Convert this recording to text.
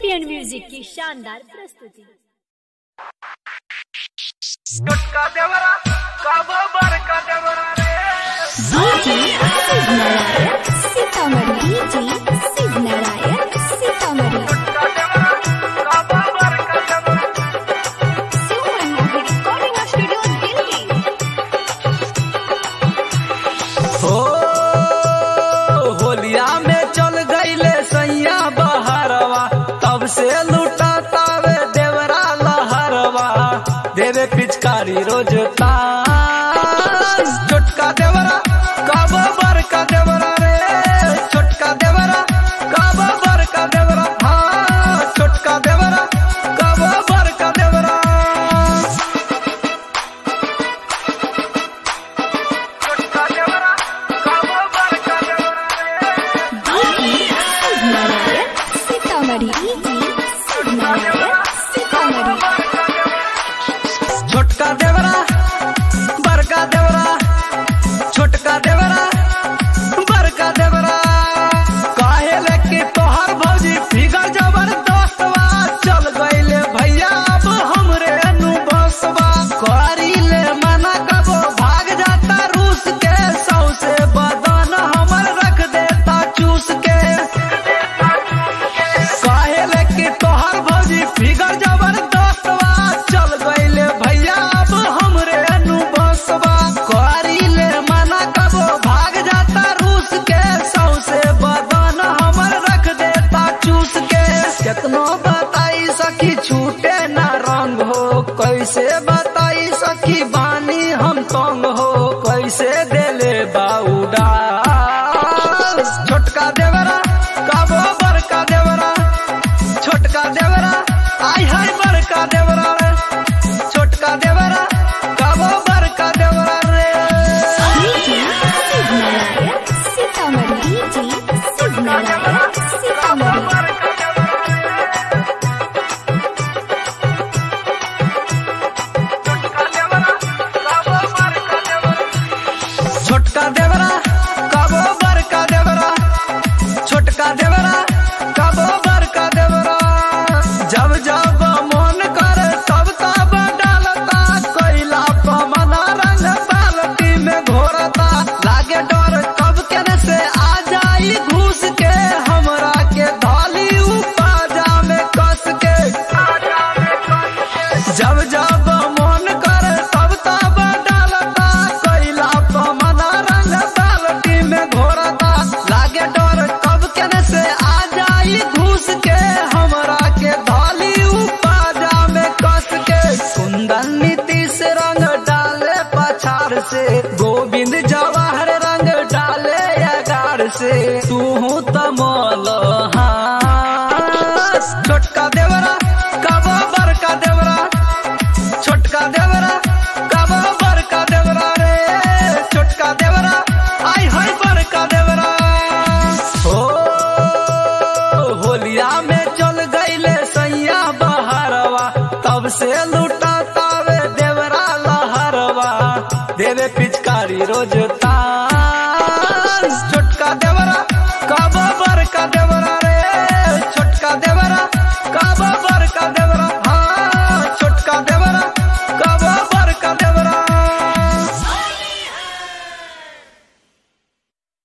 champion music की शानदार प्रस्तुति गुटका देवरा काबो बरका देवरा रे सीतामढ़ी जी शिव नारायण सीतामढ़ी गुटका देवरा काबो बरका देवरा रिकॉर्डिंग स्टूडियो दिल्ली हो होलिया में चल गईले सैया बहरवा तब से लूटा तावे देवरा लहरवा देवे पिचकारी रोज तास छोटका देवरा कब बड़का देवरा रे छोटका देवरा कब बड़का देवरा हाँ छोटका देवरा कब बड़का देवरा गुटका देवरा काबो बरका देवरा रे शिव नारायण सीतामढ़ी जी शिव नारायण सीतामढ़ी छोटका देवरा बड़का देवरा छोटका देवरा बड़का देवरा काहे लेके तोहर भौजी फिगर जबरदस्तवा चल गईले भैया अब हमरे नु बसवा करी ले मना कबो भाग जाता रूस के सौ से बदन हमर रख देता चूस के काहे लेके तोहर भौजी फिगर जबरदस्तवा चल गईले भैया अब हमरे नु बसवा करी ले मना कबो भाग जाता रूस के सौ से बदन हमर रख देता चूस के केतनो बताई सखी छूटे ना रंग हो कैसे बताई सखी बानी हम तंग हो कैसे देले बाउडा छोटका देवरा काबो बड़का देवरा छोटका देवरा आई हाय बड़का देवरा रे छोटका देवरा काबो बड़का देवरा रे शिव नारायण सीतामढ़ी जी शिव नारायण सीतामढ़ी बरका देवरा रे गुटका देवरा काबो बरका देवरा छोटका देवरा काबो बड़का देवरा छोटका देवरा काबो बड़का देवरा जब जब मन करे तब तब डालता कोयला पमना रंग बाल्टी में घोरता लागे डर कब केने से आ जाई घुस के हमरा के धाली उपाजा में कस के जब जब मन करे तब तब डालता कोयला पमना रंग बाल्टी में घोरता लागे डर कब केने से आ जाई घुस के हमरा के धाली उपाजा में कस के कुंदन नीतीश रंग डाले पछाड़ से गोविंद जवाहर रंग डाले अगार से तू तमल हाँ छोटका देवरा कब बड़का देवरा छोटका देवरा कब बड़का देवरा रे छोटका देवरा आई हाय बड़का देवरा हो होलिया में चल गईले सैया बहरवा तब से लूटा तावे देवरा लहरवा देवे पिचकारी रोज तास छोटका देवरा